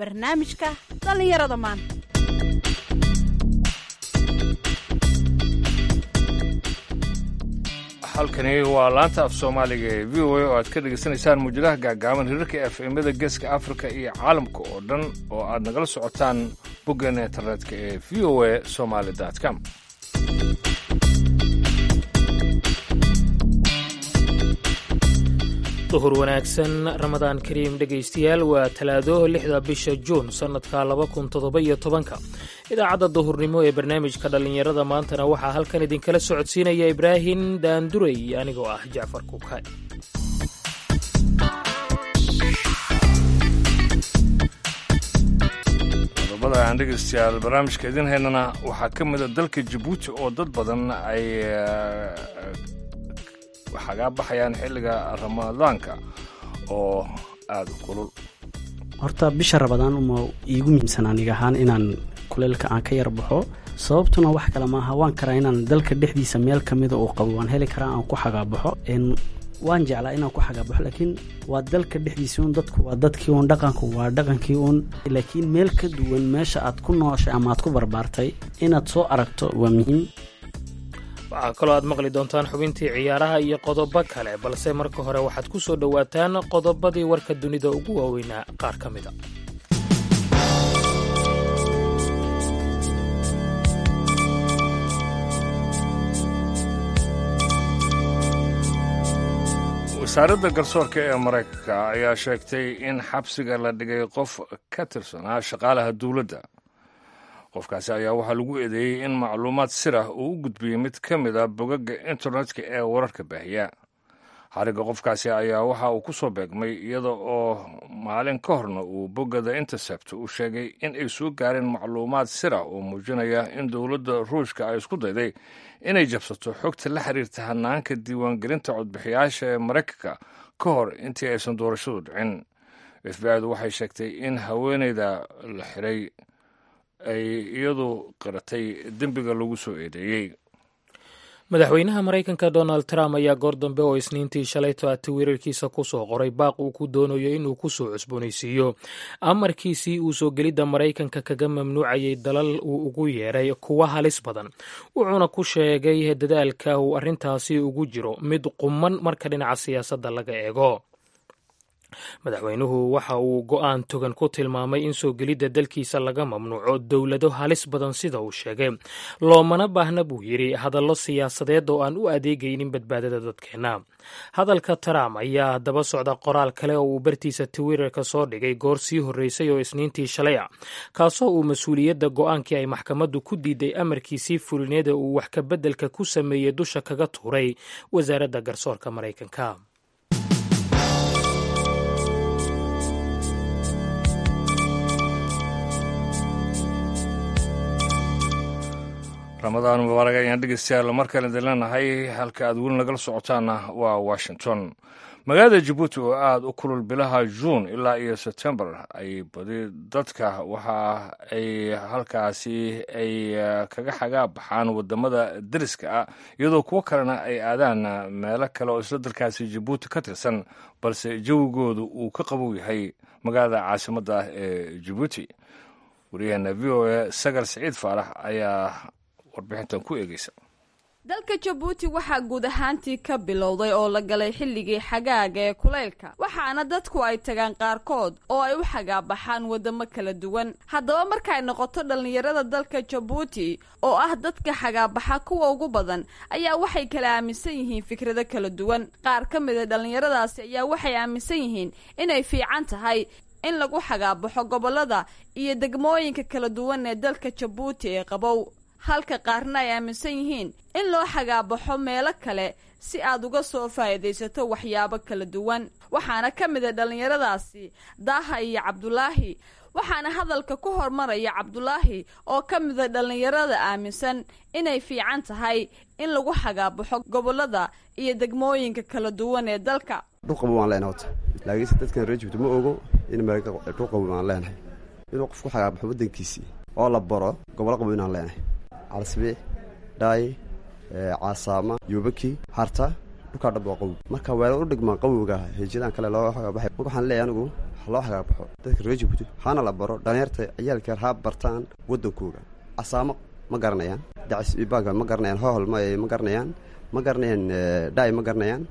barnaamijka dhallinyarada maanta halkani waa laanta af soomaaliga ee v o a oo aad ka dhegaysanaysaan muujadaha gaagaaban hirarka efemada geeska afrika iyo caalamka oo dhan oo aad nagala socotaan boggan internetka ee v o a somaali com duhur wanaagsan ramadaan kariim dhegaystayaal waa talaado lixda bisha juun sannadka laba kun toddoba-iyo tobanka idaacadda duhurnimo ee barnaamijka dhallinyarada maantana waxaa halkan idinkala socodsiinaya ibraahim daanduray anigoo ah jacfar kuukay qodobada aan dhegaystayaal barnaamijka idin haynana waxaa ka mida dalka jabuuti oo dad badan ay xagaa baxayaan xilliga ramadaanka oo aada u kulul horta bisha rabadaan uma iigu muhiimsan aniga ahaan inaan kuleylka aan ka yar baxo sababtuna wax kale maaha waan karaa inaan dalka dhexdiisa meel ka mida uu qabo waan heli karaa aan ku xagaabaxo waan jeclaa inaan ku xagaabaxo laakiin waa dalka dhexdiisa un dadku waa dadkii un dhaqanku waa dhaqankii un laakiin meel ka duwan meesha aad ku nooshay ama aad ku barbaartay inaad soo aragto waa muhiim waxaa kaloo aad maqli doontaan xubintii ciyaaraha iyo qodobo kale balse marka hore waxaad ku soo dhowaataan qodobadii warka dunida ugu waaweynaa qaar ka mida wasaaradda garsoorka ee maraykanka ayaa sheegtay in xabsiga la dhigay qof ka tirsanaa shaqaalaha dowladda qofkaasi ayaa waxaa lagu eedeeyey in macluumaad sir ah uu u gudbiyey mid ka mid a bogagga internetka ee wararka baahiya xarigga qofkaasi ayaa waxa uu ku soo beegmay iyada oo maalin ka horna uu boggada intercept uu sheegay in ay soo gaareen macluumaad sir ah oo muujinaya in dowladda ruushka ay isku dayday inay jabsato xogta la xiriirta hanaanka diiwaangelinta codbixiyaasha ee maraykanka ka hor intii aysan doorashadu dhicin f b adu waxay sheegtay in haweeneyda la xiray ay iyadu qiratay dembiga lagu soo eedeeyey madaxweynaha maraykanka donald trump ayaa goor dambe oo isniintii shalayto a twitter-kiisa ku soo qoray baaq uu ku doonayo inuu ku soo cusboonaysiiyo amarkiisii uu soo gelidda maraykanka kaga mamnuucayay dalal uu ugu yeeray kuwa halis badan wuxuuna ku sheegay dadaalka uu arrintaasi ugu jiro mid quman marka dhinaca siyaasadda laga eego madaxweynuhu waxa uu go'aan togan ku tilmaamay in soo gelidda dalkiisa laga mamnuuco dowlado halis badan sida uu sheegay loomana baahna buu yidhi hadallo siyaasadeed oo aan u adeegaynin badbaadada dadkeenna hadalka trump ayaa daba socda qoraal kale oo uu bartiisa twitterka soo dhigay goor sii horreysay oo isniintii shalay ah kaasoo uu mas-uuliyadda go'aankii ay maxkamaddu ku diiday amarkiisii fulineeda uu wax ka beddelka ku sameeyey dusha kaga tuuray wasaaradda garsoorka maraykanka ramadaan mubaarak ayaan dhegeystayaal mar kale idin leenahay halka aad weli nagala socotaanna waa washington magaalada jabuuti oo aada u kulul bilaha juun ilaa iyo sebtembar ay badi dadka waxa ay halkaasi ay kaga xagaa baxaan wadamada deriska ah iyadoo kuwo kalena ay aadaan meelo kale oo isla dalkaasi jabuuti ka tirsan balse jawigoodu uu ka qabow yahay magaalada caasimadda ah ee jabuuti wariyaheena v o a sagar siciid faarax ayaa warbixintan ku eegeysa dalka jabuuti waxaa guud ahaantii ka bilowday oo la galay xilligii xagaaga ee kulaylka waxaana dadku ay tagaan qaarkood oo ay u xagaabaxaan waddamo kala duwan haddaba markay noqoto dhallinyarada dalka jabuuti oo ah dadka xagaabaxa kuwa ugu badan ayaa waxay kala aaminsan yihiin fikrado kala duwan qaar ka mida dhallinyaradaasi ayaa waxay aaminsan yihiin inay fiican tahay in lagu xagaabaxo gobollada iyo degmooyinka kala duwan ee dalka jabuuti ee qabow halka qaarna ay aaminsan yihiin in loo xagaabaxo meelo kale si aad uga soo faa'iidaysato waxyaabo kala duwan waxaana ka mid a dhallinyaradaasi daaha iyo cabdulaahi waxaana hadalka ku hormaraya cabdulaahi oo ka mida dhallinyarada aaminsan inay fiican tahay in lagu xagaabaxo gobollada iyo degmooyinka kala duwan ee dalka dhulqabo waan leenahay horta laakiinse dadkan reer jibti ma ogo in dhulqabo waan leenahay inuu qofku xagaabaxo waddankiisii oo la baro gobollo qabo inaan leenahay calsbiix dhaay caasaama yuubaki harta dhulkaa dhab waa qawow marka weerar u dhigmaan qawowga heejidan kale loo xagaabaxay waxaan leeyahay anigu ha loo xagaabaxo dadka reer jabuuti hana la baro dhalinyarta ciyaalkeer ha bartaan waddankooga casaamo ma garanayaan dacis ibaga ma garanayaan hohol ma ma garanayaan ma garanayaan dhaay ma garanayaan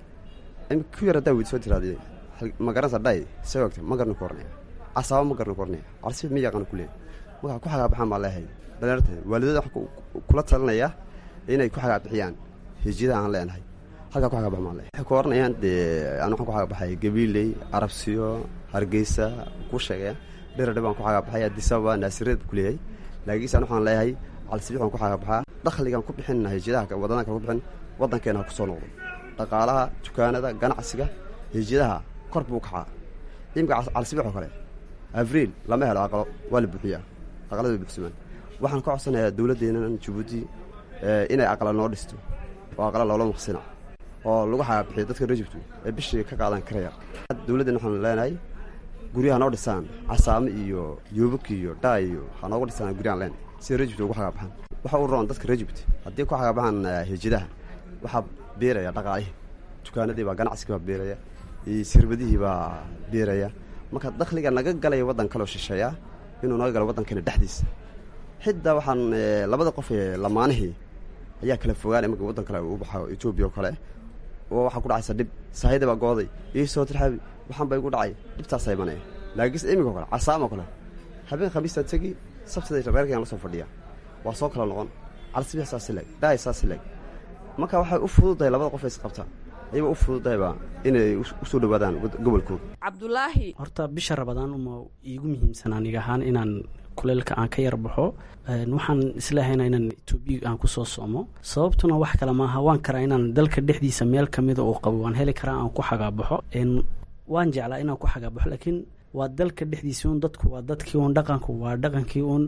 ku yar haddaa weyd soo tiraade ma garanaysa dhaay see ogta ma garna ku oranaya casaamo ma garna ku oranaya calsi ma yaqaan ku leeyahy markaa ku xagaabaxaan baa leehay dhalinyarta waalidada waxaa kula talinaya inay ku xagaabixiyaan hijiyadaha aan leenahay halkaa ku xagaabax maan leehay waxay ku oranayaan dee aan waxaan ku xagaabaxay gabiiley arabsiyo hargeysa ku sheegaya dheradhe baan ku xagaabaxay adisababa naasireed ku leeyahay laakiinse an waxaan leeyahay calsibix baan ku xagaabaxaa dakhligaan ku bixinna hijiyadaha wadanaha kale ku bixin waddankeena ha ku soo noqdo dhaqaalaha dukaanada ganacsiga hijiyadaha kor buu kacaa imika calsibix oo kale abriil lama helo aqalo waa la buuxiyaa aqalada way buuxsamaan waxaan ka codsanayaa dowladdeennan jabuuti inay aqala noo dhisto oo aqala loola maqsina oo lagu xagaabixiyo dadka reer jubtu ee bishii ka qaadan karaya dowladdeena waxaanu leenahay guryaha noo dhisaan casaamo iyo yoobak iyo dhaa iyo ha noogu dhisaan guryahan leenahay sida reer jubti ugu xagaabaxaan waxa u roon dadka reer jubti haddii ku xagaabaxaan hijadaha waxaa beeraya dhaqaalihii dukaanadii baa ganacsigii baa beeraya iyo sirbadihii baa beeraya marka dakhliga naga galaya waddan kaleo shisheeya inuu naga galo waddankeena dhexdiisa xitaa waxaan labada qof ee lamaanihii ayaa kala fogaan imaka waddan kale u baxo etoobiya oo kale oo waxaa ku dhacaysa dhib saahida baa gooday ii soo tirxaabi waxaan ba igu dhacay dhibtaasaa imanaya laakiinse imika o kale casaam oo kale habeen khamiistaa tegi sabtida reerkayaan la soo fadhiya waa soo kala noqon calsibix saasi leeg dhaay saasi leeg marka waxay u fududahay labada qof is qabta ayaba u fududahayba inay usoo dhawaadaan gobolkooda cabdulaahi horta bisha rabadaan uma iigu muhiimsan aniga ahaan inaan kuleelka aan ka yar baxo waxaan islehayna inaan etoobiya aan kusoo soomo sababtuna wax kale maaha waan karaa inaan dalka dhexdiisa meel kamida uu qabo waan heli karaa aan ku xagaabaxo waan jeclaa inaan ku xagaabaxo laakiin waa dalka dhexdiisa un dadku waa dadkii un dhaqanku waa dhaqankii un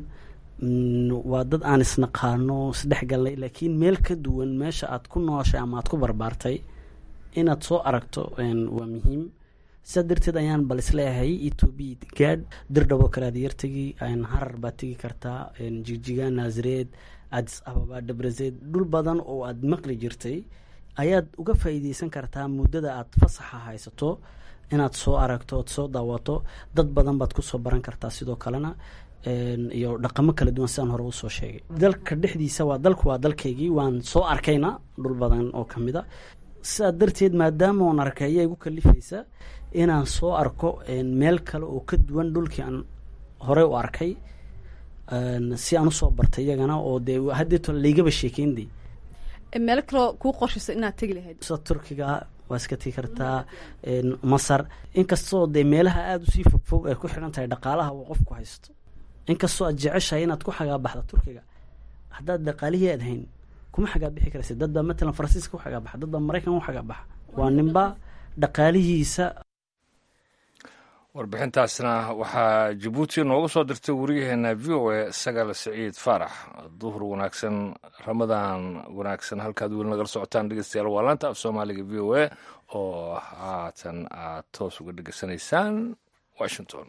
waa dad aan isnaqaano isdhexgalnay laakiin meel ka duwan meesha aad ku nooshay ama aad ku barbaartay inaad soo aragto waa muhiim sidaa darteed ayaan bal isleeyahay etoobiya gaadh dirdhaboo kale aad yartegi harar baad tegi kartaa jigjiga naasareed adis ababa dhabrazeed dhul badan oo aad maqli jirtay ayaad uga faa'iideysan kartaa muddada aad fasaxa haysato inaad soo aragto ood soo daawato dad badan baad kusoo baran kartaa sidoo kalena iyo dhaqamo kala duwan sidaan hore usoo sheegay dalka dhexdiisa waa dalku waa dalkaygii waan soo arkayna dhul badan oo kamid a sidaa darteed maadaama oon arkay ayaa igu kalifaysa inaan soo arko meel kale oo ka duwan dhulkii aan horey u arkay si aan usoo bartay iyagana oo dee haddeeto laygaba sheekeynday meel kaloo kuu qorshayso inaad tegi lahayd sida turkiga waa iska tegi kartaa masar inkastoo dee meelaha aada usii fogfog ay ku xidhan tahay dhaqaalaha uu qofku haysto inkastoo aad jeceshahay inaad ku xagaabaxda turkiga haddaad dhaqaalihii aad hayn kuma xagaabixi karaysa dadba matalan faransiiska ku xagaabaxa dadba maraykan u xagaabaxa waa ninba dhaqaalihiisa warbixintaasna waxaa jabuuti noogu soo dirtay wariyaheena v o a sagal siciid faarax duhur wanaagsan ramadaan wanaagsan halkaad weli nagala socotaan dhegeystayaal waa laanta af soomaaliga v o a oo haatan aad toos uga dhegeysanaysaan washington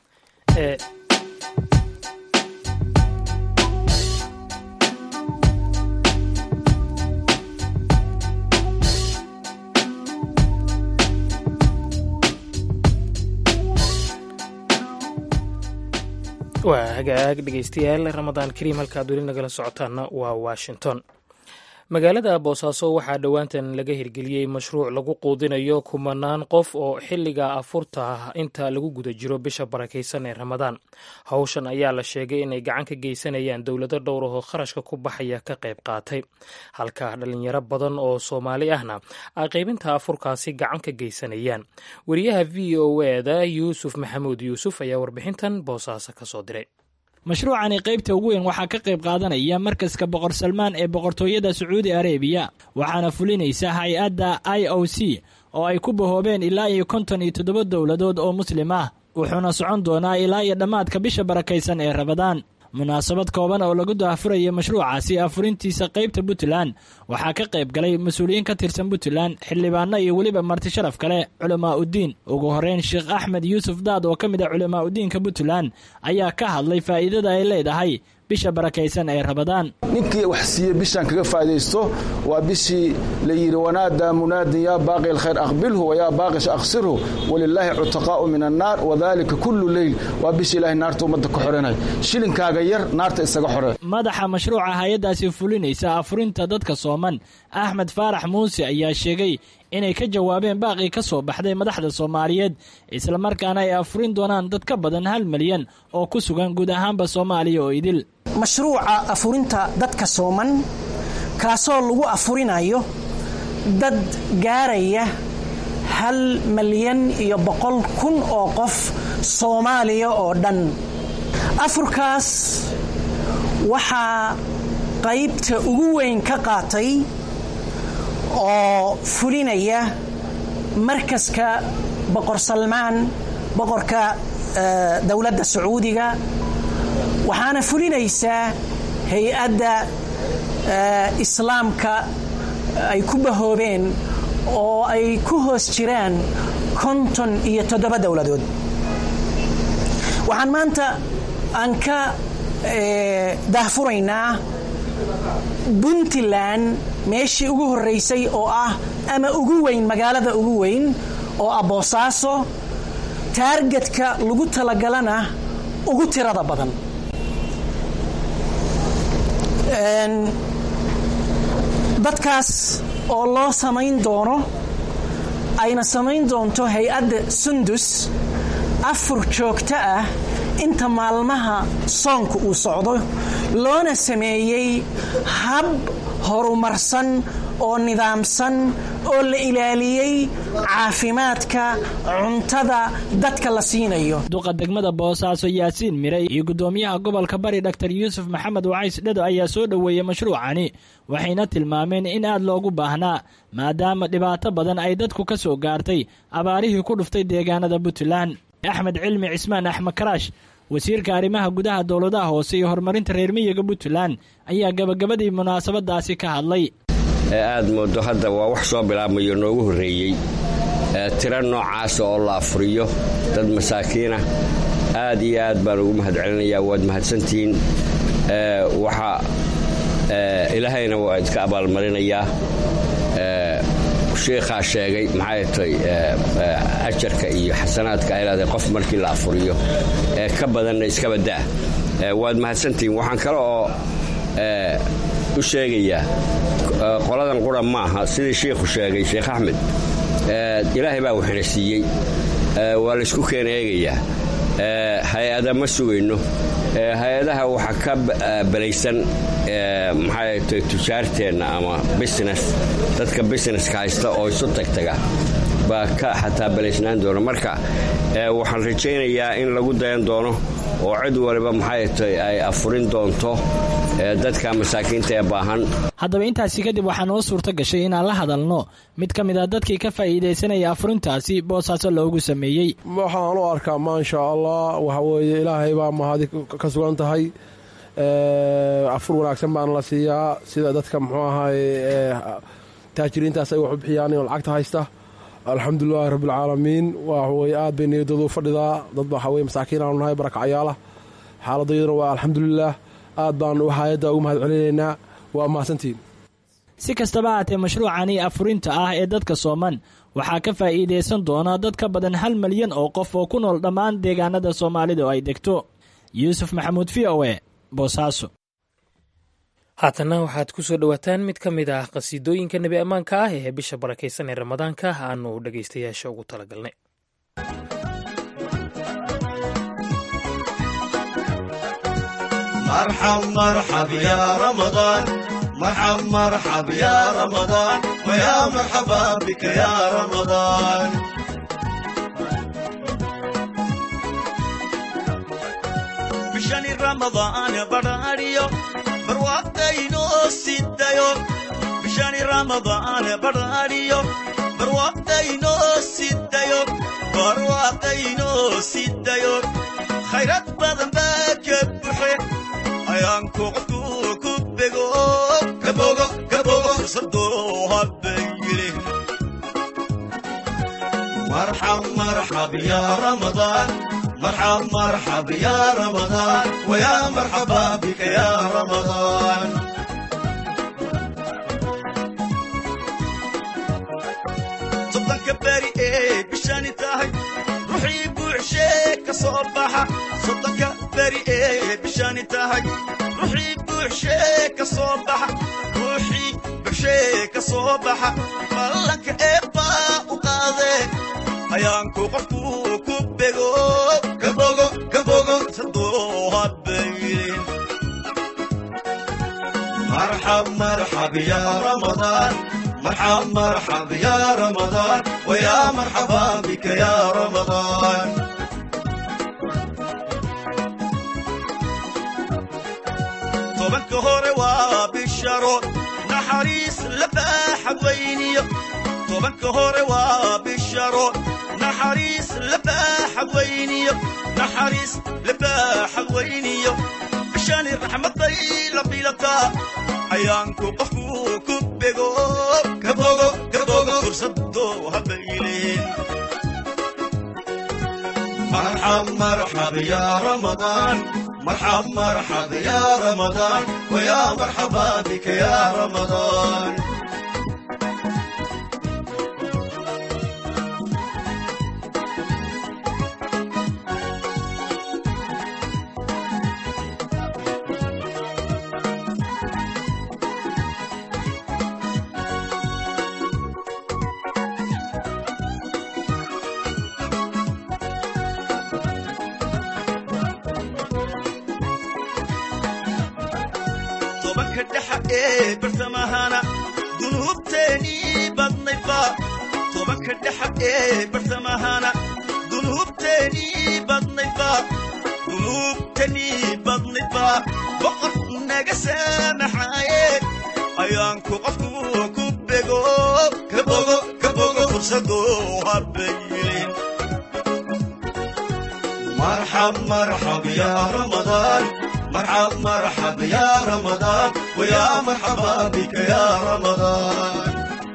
waa hagaag dhegeystayaal ramadaan kariim halkaad weli nagala socotaanna waa washington magaalada boosaaso waxaa dhowaantan laga hirgeliyey mashruuc lagu quudinayo kumanaan qof oo xilliga afurta inta lagu guda jiro bisha barakaysan ee ramadaan howshan ayaa la sheegay inay gacan ka geysanayaan dowlado dhowr oo kharashka ku baxaya ka qayb qaatay halka dhalinyaro badan oo soomaali ahna ay qaybinta afurkaasi gacan ka geysanayaan wariyaha v o eda yuusuf maxamuud yuusuf ayaa warbixintan boosaaso kasoo diray mashruucani qaybta ugu weyn waxaa ka qayb qaadanaya markaska boqor salmaan ee boqortooyada sacuudi arebiya waxaana fulinaysa hay-adda i o c oo ay ku bahoobeen ilaa iyo konton iyo toddoba dowladood oo muslim ah wuxuuna socon doonaa ilaa iyo dhammaadka bisha barakaysan ee rabadaan munaasabad kooban oo lagu daahfuraya mashruucaasi afurintiisa qaybta puntland waxaa ka qayb galay mas-uuliyiin ka tirsan puntland xildhibaano iyo weliba marti sharaf kale culamaa uddiin ugu horeyn sheekh axmed yuusuf daad oo ka mid ah culamaa udiinka puntland ayaa ka hadlay faa'iidada ay leedahay bisha barakaysan ee rabadaan ninkii wax siiye bishaan kaga faa'idaysto waa bishii la yidhi wanaadaa munaadin yaa baaqi alkhayr aqbilhu wayaa baaqis akhsirhu walilaahi cutaqaa'u min annaar wadaalika kullu leyl waa bishii ilaahay naarta ummadda ka xoranay shilinkaaga yar naarta isaga xore madaxa mashruuca hay-addaasi fulinaysa afurinta dadka sooman axmed faarax muuse ayaa sheegay inay ka jawaabeen baaqii ka soo baxday madaxda soomaaliyeed islamarkaana ay afurin doonaan dad ka badan hal milyan oo ku sugan guud ahaanba soomaaliya oo idil mashruuca afurinta dadka sooman kaasoo lagu afurinayo dad gaaraya hal malyan iyo boqol kun oo qof soomaaliya oo dhan afurkaas waxaa qaybta ugu weyn ka qaatay oo fulinaya markaska boqor salmaan boqorka dowladda sacuudiga waxaana fulinaysaa hay-adda islaamka ay ku bahoobeen oo ay ku hoos jiraan konton iyo toddoba dowladood waxaan maanta aan ka daahfuraynaa puntland meeshii ugu horraysay oo ah ama ugu weyn magaalada ugu weyn oo ah boosaaso taargetka lagu talagalana ugu tirada badan dadkaas oo loo samayn doono ayna samayn doonto hay-adda sundus afur joogto ah inta maalmaha soonka uu socdo loona sameeyey hab horumarsan oo nidaamsan oo la ilaaliyey caafimaadka cuntada dadka la siinayo duqa degmada boosaaso yaasiin miray iyo guddoomiyaha gobolka bari dhaktar yuusuf maxamed wacays dhado ayaa soo dhoweeyey mashruucani waxayna tilmaameen in aad loogu baahnaa maadaama dhibaato badan ay dadku ka soo gaartay abaarihii ku dhuftay deegaanada puntland axmed cilmi cismaan axmed karaash wasiirka arrimaha gudaha dowladaha hoose iyo horumarinta reer miyiga puntland ayaa gabagabadii munaasabadaasi ka hadlay ee aad moodo hadda waa wax soo bilaabmayo noogu horreeyey tiro noocaasa oo la afuriyo dad masaakiinah aad iyo aad baan ugu mahad celinayaa waad mahadsantihiin waxa ilaahayna waa idka abaalmarinayaa sheikhaa sheegay maxay tay ajarka iyo xasanaadka ay leedahay qof markii la afuriyo ee ka badanna iskaba daa waad mahadsantihiin waxaan kale oo u sheegayaa qoladan qura maaha sidii shiikhu sheegay sheekh axmed ilaahay baa waxina siiyey waa laysku keena eegayaa hay-ada ma sugayno hay-adaha waxaa ka balaysan maxay tay tujaarteenna ama business dadka businesska haysta oo isu tagtaga baa ka xataa balaysnaan doona marka waxaan rajaynayaa in lagu dayan doono oo cid waliba maxay tay ay afurin doonto dadka masaakiinta ee baahan haddaba intaasi kadib waxaa noo suurto gashay inaan la hadalno mid ka mid a dadkii ka faa'iidaysanaya afurintaasi boosaaso loogu sameeyey waxaan u arkaa maasha allah waxa weeye ilaahay baa mahadi ka sugan tahay afur wanaagsan baana la siiyaa sida dadka muxuu ahaay taajiriintaas ay wax u bixiyaan inoo lacagta haysta alxamdulilahi rabbilcaalamiin waxaweye aad bay niyadoodu fadhidaa dad waxaweye masaakiin aanu nahay barakacyaala xaaladayaduna waa alxamdulilah aad baanu hay-adda ugu mahad celinaynaa waa mahadsantiin si kastaba haatee mashruucani afurinta ah ee dadka sooman waxaa ka faa'iidaysan doona dad ka badan hal malyan oo qof oo ku nool dhammaan deegaanada soomaalida oo ay degto yuusuf maxamuud v o e boosaaso haatanna waxaad ku soo dhowaataan mid ka mid ah qhasiidooyinka nebi ammaanka ah ee bisha barakaysan ee ramadaanka aanu dhegaystayaasha ugu talagalnay مرحب مرحب يا رمضان مرحب مرحب يا رمضان ويا مرحبا بك يا رمضان بشان رمضان براريو برواقتينو سيدايو بشان رمضان براريو برواقتينو سيدايو برواقتينو سيدايو خيرات بدن باكبحي ayaan kuqdu ku bego gabogo gabogo sadoo habbayile marxab marxab ya ramadaan marxab marxab ya ramadaan ويا مرحبا بك يا رمضان صدق باري ايه بشاني تاهي روحي بوعشيك صباحة صدق باري ايه بشاني تاهي روحي بوعشيك صباحة روحي بوعشيك صباحة مالك ايبا وقاضي ayaanku qofku ku bego kabogo kabogo saduha bayin مرحب مرحب يا رمضان مرحب مرحب يا رمضان ويا مرحبا بك يا رمضان tobanka hore waa bisharo naxariis la baaxa weyniyo tobanka hore waa bisharo naxariis la baaxa weyniyo naxariis la baaxa weyniyo bishani raxmaday la bilataa ayaanku qofku ku bego kabogo kabogo fursado habayleen مرحب مرحب يا رمضان مرحب مرحب يا رمضان ويا مرحبا بك يا رمضان tobanka dhexa ee bartamahana dunuubteenii badnayba tobanka dhexa ee bartamahana dunuubteenii badnayba dunuubtanii badnayba boqor naga saamaxaaye ayaanku qofku ku bego kabogo kabogo fursado habayilin مرحب مرحب يا رمضان مرحب مرحب يا رمضان ويا مرحبا بك يا رمضان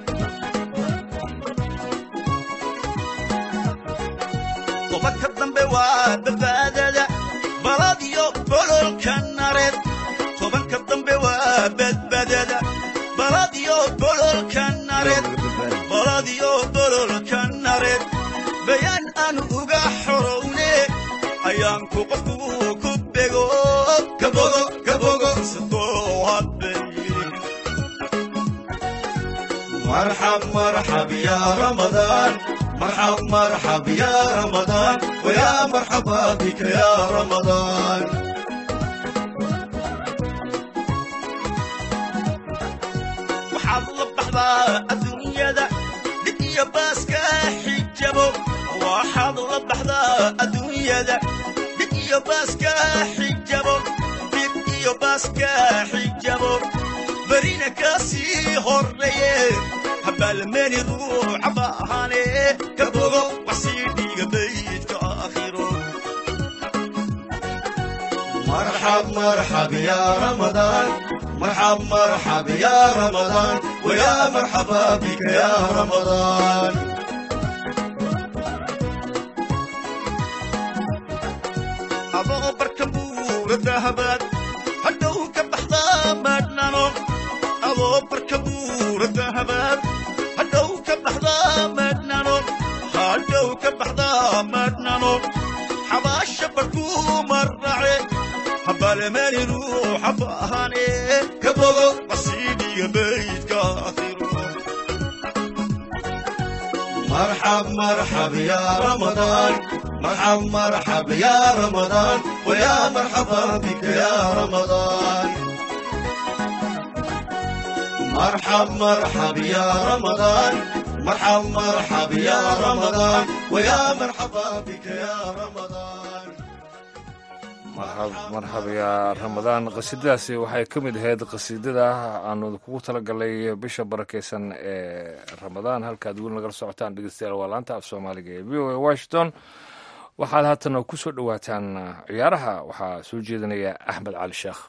tobanka dambe waa badbaadada baladiyo bololka nareed tobanka dambe waa badbaadada baladiyo bololka nareed baladiyo bololka nareed bayaan aan uga xorowne ayaanku qofku ku bego kabogo kabogo sadoo habayin مرحب مرحب يا رمضان مرحب مرحب يا رمضان ويا مرحبا بك يا رمضان waxaad la baxdaa adduunyada dhig iyo baaska xijabo waxaad la baxdaa adduunyada dhig iyo baaska xijabo dhig iyo baaska xijabo berina kasii horreeye habaalmeeni ruuxa baahane ka bogo wax sii dhiiga baydka aakhiro مرحب مرحب يا رمضان مرحب مرحب يا رمضان ويا مرحبا بك يا رمضان adoo barka buura dahabaad hadhow ka baxdaa madhnano adoo barka buura dahabaad hadhow ka baxdaa madhnano hadhow ka baxdaa madhnano xabaasha barkuu marrace habaalmeeni ruuxa baahane ka bogo wasiidhiga baydka akhiro مرحب مرحب يا رمضان مرحب مرحب يا رمضان ويا مرحبا بك يا رمضان مرحب مرحب يا رمضان مرحب مرحب يا رمضان ويا مرحبا بك يا رمضان marxab marxab yaa ramadaan qasiidadaasi waxay ka mid ahayd qasiidada aanu kugu talagalay bisha barakeysan ee ramadaan halkaad weli nagala socotaan dhegeystayaal waa laanta af soomaaliga ee v o a washington waxaad haatana ku soo dhowaataan ciyaaraha waxaa soo jeedinaya axmed cali sheekh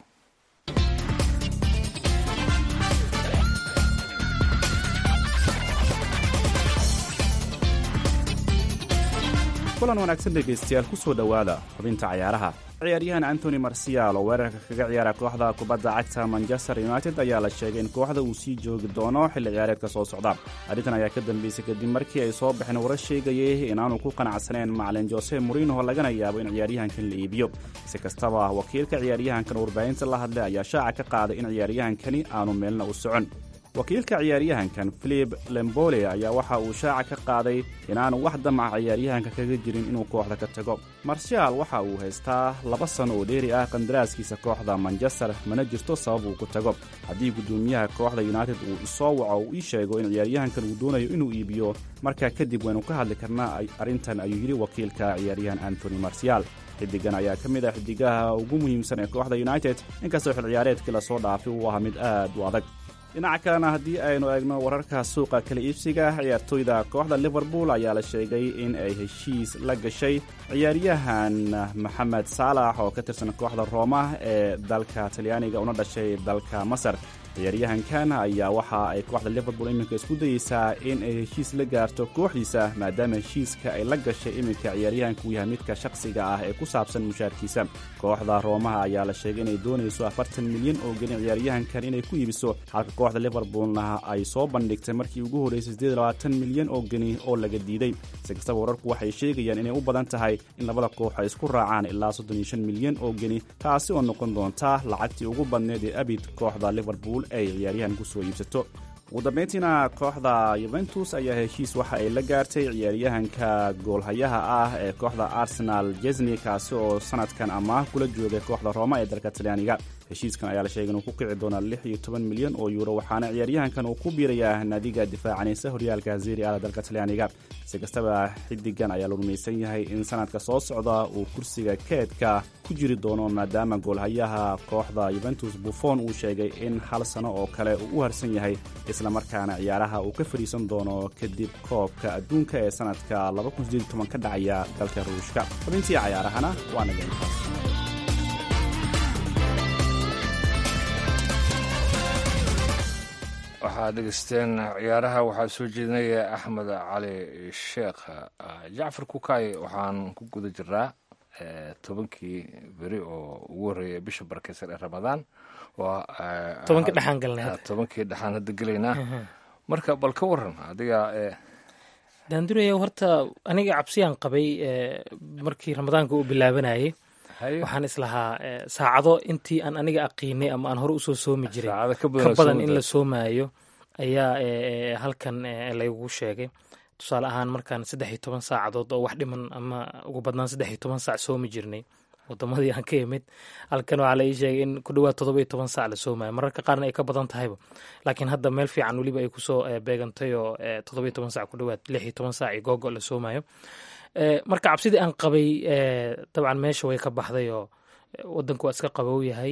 kulan wanaagsan dhegaystayaal ku soo dhowaada xubinta cayaaraha ciyaaryahan antony marsial oo weerarka kaga ciyaara kooxda kubadda cagta manchester united ayaa la sheegay in kooxda uu sii joogi doono xilli ciyaareedka soo socda arrintan ayaa ka dambeysay kadib markii ay soo baxeen warar sheegayay inaanu ku qanacsaneen macalin jose morino lagana yaabo in ciyaaryahankan la iibiyo si kastaba wakiilka ciyaaryahankan warbaahinta la hadlay ayaa shaaca ka qaaday in ciyaaryahankani aanu meelna u socon wakiilka ciyaaryahankan filip lembole ayaa waxa uu shaaca ka qaaday inaanu wax damaca ciyaaryahanka kaga jirin inuu kooxda ka tago marshaal waxa uu haystaa laba sano oo dheeri ah qandaraaskiisa kooxda manchester mana jirto sabab uu ku tago haddii guddoomiyaha kooxda united uu isoo waco uu ii sheego in ciyaaryahankan uu doonayo inuu iibiyo markaa kadib waynu ka hadli karnaa arrintan ayuu yidhi wakiilka ciyaaryahan antony marsial xidigan ayaa ka mid ah xidigaha ugu muhiimsan ee kooxda united inkastoo xil ciyaareedkii lasoo dhaafay uu ahaa mid aad u adag dhinaca kalena haddii aynu eegno wararka suuqa kala iibsiga ciyaartooyda kooxda liverpool ayaa la sheegay in ay heshiis la gashay ciyaaryahan maxamed saalax oo ka tirsan kooxda rooma ee dalka talyaaniga una dhashay dalka masar ciyaaryahankan ayaa waxa ay kooxda liverpool iminka isku dayeysaa in ay heshiis la gaarto kooxdiisa maadaama heshiiska ay la gashay iminka ciyaaryahanka uu yahay midka shakhsiga ah ee ku saabsan mushaarkiisa kooxda roomaha ayaa la sheegay inay doonayso afartan milyan oo gelin ciyaaryahankan inay ku iibiso halka kooxda liverpoolna ay soo bandhigtay markii ugu horreysay siddeed labaatan milyan oo geni oo laga diiday si kastaba wararku waxay sheegayaan inay u badan tahay in labada koox ay isku raacaan ilaa soddon iyo shan milyan oo geni taasi oo noqon doonta lacagtii ugu badneed ee abid kooxda liverpool ay ciyaaryahan ku soo iibsato ugu dambayntiina kooxda yuventus ayaa heshiis waxa ay la gaartay ciyaaryahanka goolhayaha ah ee kooxda arsenal jesni kaasi oo sanadkan amaah kula joogay kooxda rooma ee dalka talyaaniga heshiiskan ayaa la sheegay inuu ku kici doona lix iyo toban milyan oo yuuro waxaana ciyaaryahankan uu ku biirayaa naadiga difaacanaysa horyaalka zeri ala dalka talyaaniga si kastaba xidigan ayaa la rumaysan yahay in sanadka soo socda uu kursiga keedka ku jiri doono maadaama goolhayaha kooxda yuventus buffon uu sheegay in hal sano oo kale uu u harsan yahay islamarkaana ciyaaraha uu ka fadhiisan doono kadib koobka adduunka ee sanadka ka dhacaya dalka ruushka xubintii cayaarahana waa naga intaas waxaad dhegeysteen ciyaaraha waxaa soo jeedinaya axmed cali sheekh jacfar kukaay waxaan ku guda jiraa tobankii beri oo ugu horreeya bisha barakeysan ee ramadaan tobankii dhexaan galnay tobankii dhexaan hadda gelaynaa marka bal ka waran adiga daanduraya horta aniga cabsiyaan qabay markii ramadaanka uu bilaabanayay waxaan islahaa saacado intii aan aniga aqiinay ama aan hore usoo soomi jiray ka badan in la soomaayo ayaa halkan laygu sheegay tusaale ahaan markaan saddex iyo toban saacadood oo wax dhiman ama ugu badnaan saddex iyo toban saac soomi jirnay wadamadii aan ka imid halkan waxaa la ii sheegay in ku dhawaad todoba iyo toban saac la soomayo mararka qaarna ay ka badan tahayba laakiin hadda meel fiican weliba ay kusoo beegantay oo todoba iyo toban sac ku dhawaad lix iyo toban saac iyo googo la soomayo marka cabsidii aan qabay dabcan meesha way ka baxday oo wadanku waa iska qabow yahay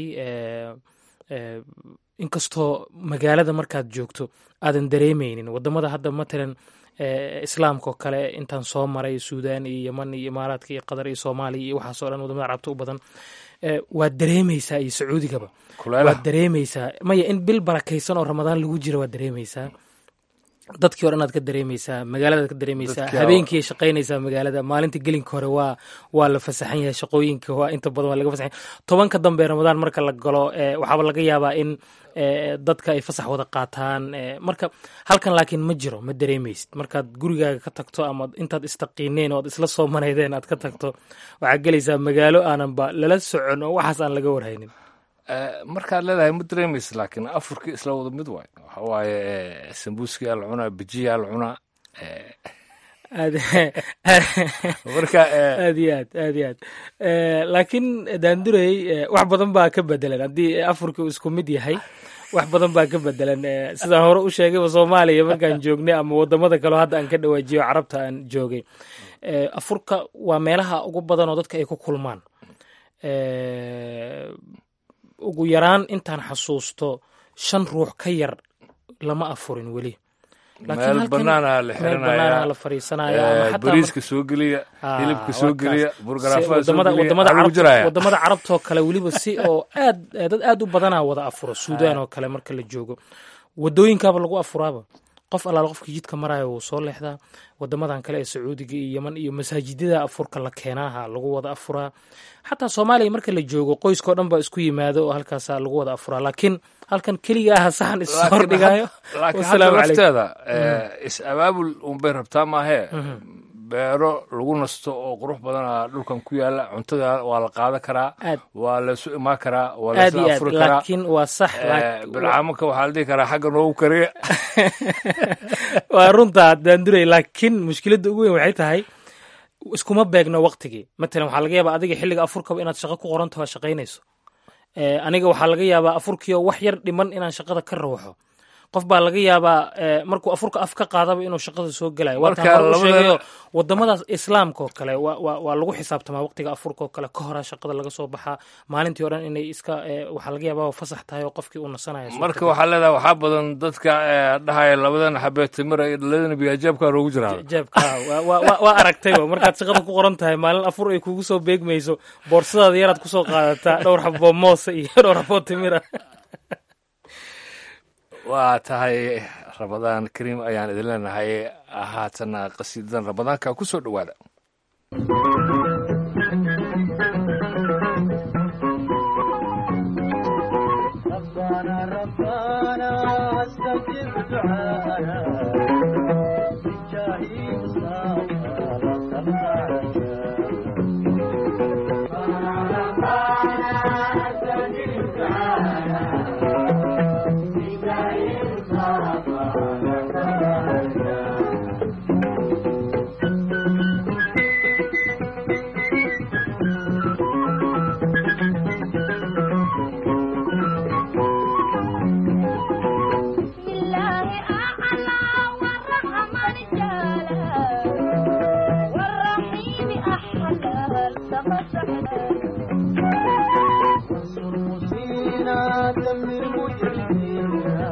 inkastoo magaalada markaad joogto aadan dareemeynin wadamada hadda matalan islaamka oo kale intaan soo maray suudan iyo yeman iyo imaaraadka iyo qatar iyo soomaaliya iyo waxaasoo dhan wadamada carabta u badan waad dareemeysaa iyo sacuudigaba waad dareemeysaa maya in bil barakaysan oo ramadaan lagu jira waad dareemeysaa dadkii hore inaad ka dareemeysaa magaaladaad ka dareemeysaa habeenkii shaqaynaysaa magaalada maalinta gelinka hore waa waa la fasaxan yahay shaqooyinka waa inta badan waa laga fasaxan yahay tobanka dambe ramadaan marka la galo waxaaba laga yaabaa in dadka ay fasax wada qaataan marka halkan laakiin ma jiro ma dareemeysid markaad gurigaaga ka tagto ama intaad istaqiineen oo ad isla soo manaydeen aad ka tagto waxaad gelaysaa magaalo aananba lala socon oo waxaas aan laga warhaynin markaad leedahay ma dareemaysa laakiin afurkii isla wada mid waay waxa waaye sambuuskii aa la cunaa bijiya aa la cunaa marka aad iyo aad aad iyo aad laakiin daandurey wax badan baa ka bedelan haddii afurkii isku mid yahay wax badan baa ka bedelan sidaan hore u sheegayba soomaaliya markaan joognay ama wadamada kaleo hadda aan ka dhawaajiyo carabta aan joogay afurka waa meelaha ugu badan oo dadka ay ku kulmaan ugu yaraan intaan xasuusto shan ruux ka yar lama afurin weli meel banaana la xiranaya la fariisanaya bariiska soo geliya hilibka soo geliya burgaraafada soo geliya wadamada carabtoo kale weliba si oo aad dad aad u badanaa wada afuro suudaan oo kale marka la joogo wadooyinkaaba lagu afuraaba qof allaal qofkii jidka maraayo wuu soo leexdaa wadamadan kale ee sacuudiga iyo yeman iyo masaajidada afurka la keenaaha lagu wada afuraa xataa soomaaliya marka la joogo qoyskao dhan baa isku yimaado oo halkaasa lagu wada afuraa laakiin halkan keliga aha saxan issoo hordhigayo laakiin hadda lafteeda is abaabul unbay rabtaa maahee beero lagu nasto oo qurux badana dhulkan ku yaala cuntada waa la qaadan karaa waa laysu imaan karaa waa aad laysla iyo aad afuri karaa laakiin waa sax bilcaamanka waxaa la dhihi karaa xagga noogu kariya waa runtaa daanduray laakiin mushkiladda ugu weyn waxay tahay iskuma beegno waqtigii matalan waxaa laga yaabaa adiga xilliga afurkaba inaad shaqo ku qorantaho aad shaqaynayso Eh, aniga waxaa laga yaabaa afurkiio wax yar dhiman inaan shaqada ka rawxo qof baa laga yaabaa eh, markuu afurka af ka qaadaba inuu shaqada soo gelayo Marka waataan hore u labada- sheegayo wadamadaas islaamka oo kale waa- waa waa lagu xisaabtamaa waqtiga afurka oo kale ka horaa shaqada laga soo baxaa maalintii o dhan inay iska eh, waxaa laga yaabaa fasax tahay oo qofkii uu nasanaya marka waxaa leedahay waxaa badan dadka eh, dhahaya labadan xabee timira iyo dhaladana biyajaabkaa loogu jiraa jeebka waa- waa waa- waa aragtayba markaad shaqada ku qoran tahay maalin afur ay kugu soo beegmayso boorsadaada yaraad kusoo qaadataa dhowr xaboo moosa iyo dhowr xaboo timira waa tahay rabadaan kariim ayaan idin leenahay haatana qasiidadan rabadaanka ku soo dhowaada ربنا ربنا استجب دعانا بجاه مصطفى ربنا وانصر مسينا دمر مجرمينا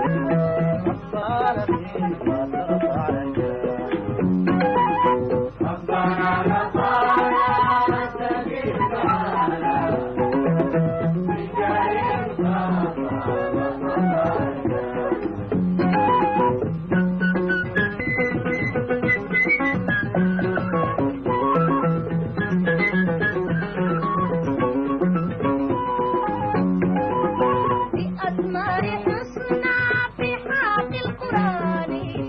ربنا فيما ترفع ربنا ربنا استجب دعانا بجاه بأثمار حسنى في حق القرآن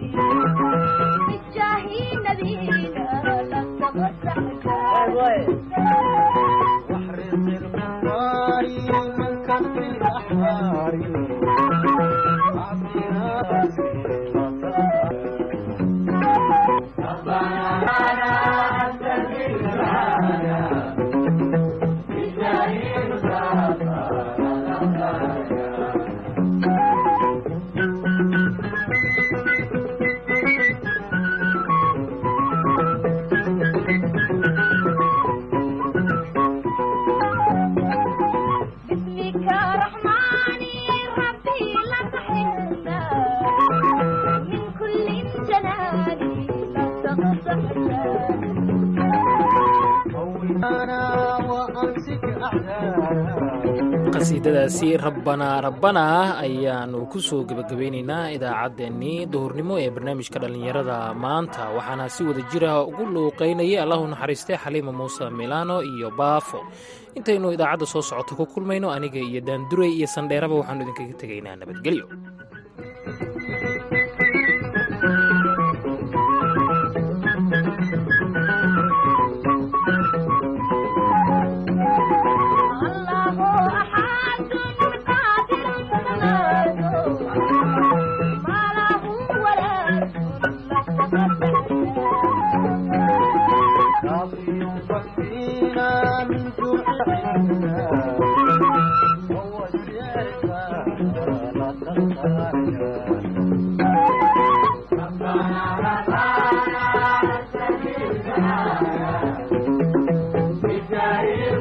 بجاه نبينا لن واحرق الكفار من كف الأحرار أعطنا ربنا لا تستجب لنا بجاه باسمك رحماني ربي لا تحرمنا من كل جناني لا تغصبنا قومنا وأمسك أعداءنا qasiidadaasi rabbanaa rabbanaa ayaanu ku soo gebagabeynaynaa idaacaddeenii duhurnimo ee barnaamijka dhallinyarada maanta waxaana si wada jira ugu luuqaynayay allahu naxariistay xaliima muuse milano iyo baafo intaynu idaacadda soo socota ku kulmayno aniga iyo daandurey iyo sandheeraba waxaanu idinkaga tegaynaa nabadgelyo الله أحد قادر سماد ما له ولا كافي فينا من جوع عنا هو الشعر لا تنسى ربنا ربنا استجب دعانا بجاه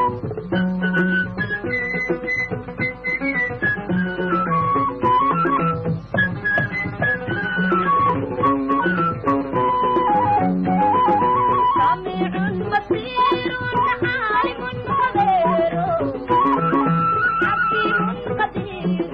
المصطفى قدير